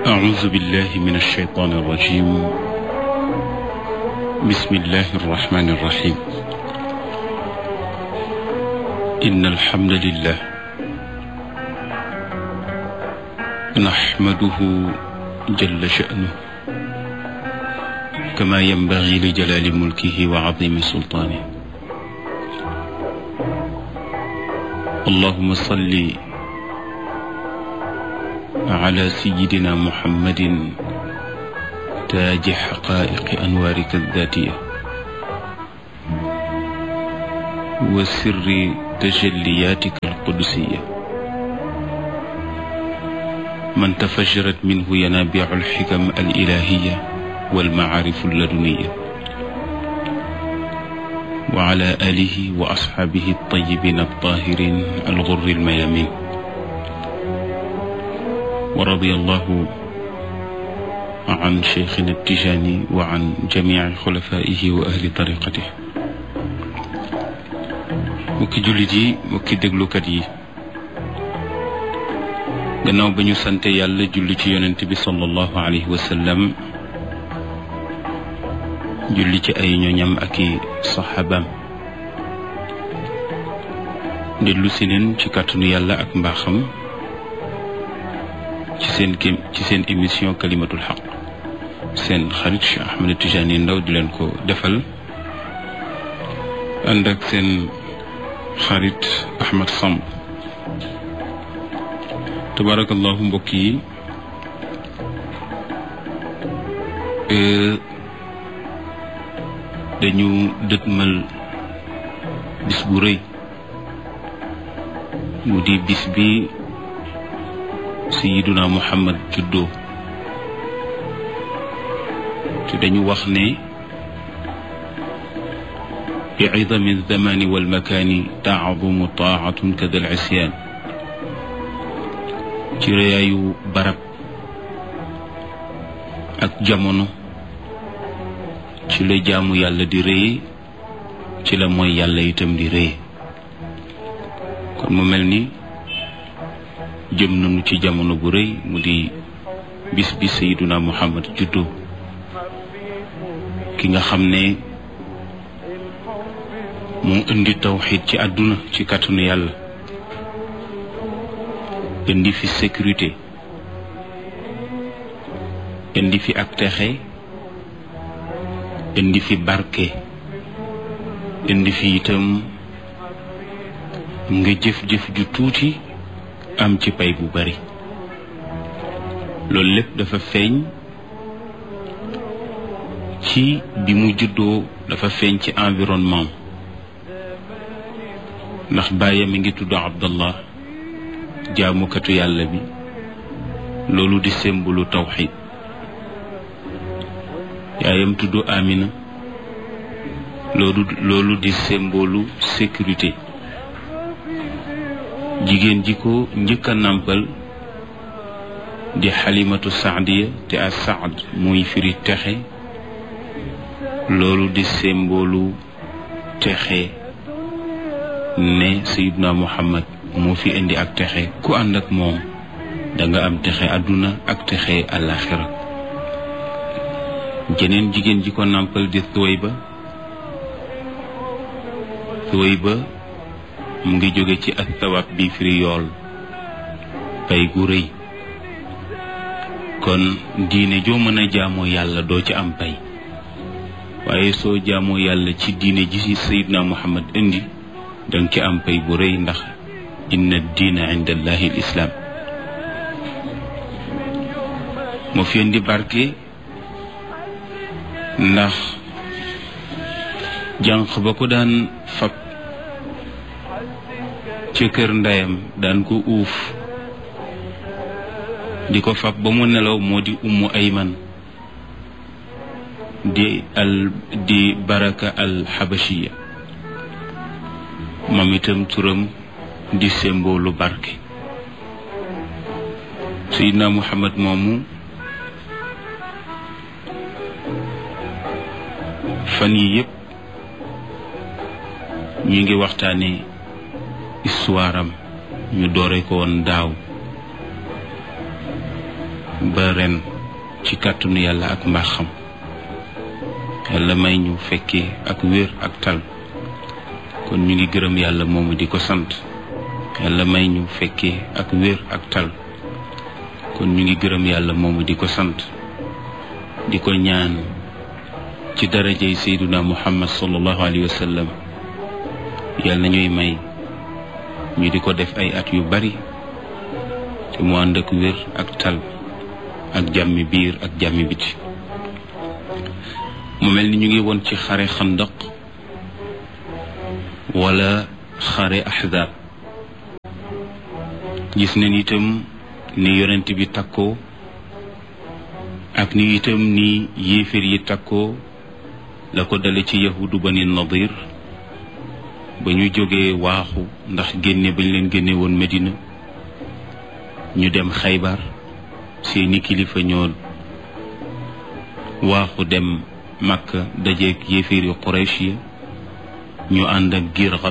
أعوذ بالله من الشيطان الرجيم بسم الله الرحمن الرحيم إن الحمد لله نحمده جل شأنه كما ينبغي لجلال ملكه وعظيم سلطانه اللهم صل على سيدنا محمد تاج حقائق أنوارك الذاتية وسر تجلياتك القدسية من تفجرت منه ينابيع الحكم الإلهية والمعارف اللدنية وعلى آله وأصحابه الطيبين الطاهرين الغر الميامين ورضي الله عن شيخنا التجاني وعن جميع خلفائه وأهل طريقته mukki jullit yi mukki déglukat yi gannaaw ba ñu sante yàlla julli ci yonent bi sallallahu alayhi wa sallam julli ci ay ñoñam ak i saxaabaam dellu si neen ci kàttanu yàlla ak mbaaxam ci seen kem ci seen émission kalimatul xaq seen xarit Cheikh Ahmed Tijani Ndaw di leen ko defal ànd ak seen xarit Ahmed Samb tabarakallahu mbokk yi dañu dëtmal bis bu rëy mu di bis bi sayiduna muhammad juddoo te dañu wax ne bi idami alzamani walmakaani taadumu taatun kada al isyaan ci rëyaayu barab ak jamono ci la jaamu yàlla di rëye ci la mooy yàlla itam di rëye kon mu mel ni jëm nañu ci jamono bu rëy mu di bis bi sayiduna muhammad juddoo ki nga xam ne moo indi tawxid ci àdduna ci kàttanu yàlla indi fi sécurité indi fi ak texe indi fi barke indi fi itam nga jëf-jëf ju tuuti am ci pay bu bari loolu lépp dafa feeñ ci bi mu juddoo dafa feeñ ci environnement ndax bàyyam mi ngi tudd abdallah jaamukatu yàlla bi loolu di sembulu tawxid yaayam tudd amina loolu loolu di sembolu sécurité jigéen ji ko njëkk a nàmpal di xalimatu saadiya te a saad muy firi texe loolu di semboolu texe ne sayidna muhammad moo fi indi ak texe ku ànd ak moom da nga am texe àdduna ak texe àllaaxira jeneen jigéen ji ko nàmpal di thuway ba thuway ba mu ngi jóge ci ak tawab bi firi yool pay gu rëy kon diine joo mën a jaamoo yàlla doo ci am pay waaye soo jaamoo yàlla ci diine ji ci sayidna muhammad indi danga ci am pay bu rëy ndax inna diina inda allahi l islaam moo fi indi barke ndax jànq ba ko daan fab ca kër ndeyam daan ko uuf di ko fab ba mu nelaw moo di ummu ayman di al di baraka al xabashiya moom itam turam di semboolu barke sayidna muhammad moomu fan yi yépp ñu ngi waxtaane histoire am ñu doore ko woon daaw ba ren ci kàttanu yàlla ak mbaaxam yàlla may ñu fekkee ak wér ak tal kon ñu ngi gërëm yàlla moomu di ko sant yàlla may ñu fekkee ak wér ak tal kon ñu ngi gërëm yàlla moomu di ko sant di ko ñaan ci darajay sayduna muhammad sallallahu alayhi wa sallam yàlla na ñuy may ñu di ko def ay at yu bari te mu ànd ak wér ak tal ak jàmmi biir ak jàmmi biti mu mel ni ñu ngi woon ci xare xandaq wala xare ahzab gis nañ itam ni yonent bi takkoo ak ni itam ni yéeféer yi takkoo la ko dale ci yahudu bani nadir ba ñu jógee waaxu ndax génne bañ leen génne woon Medina ñu dem xaybar seeni kilifa ñoo waaxu dem Makka dajeeg yéeféeri Quraysh yi ñu ànd ak giir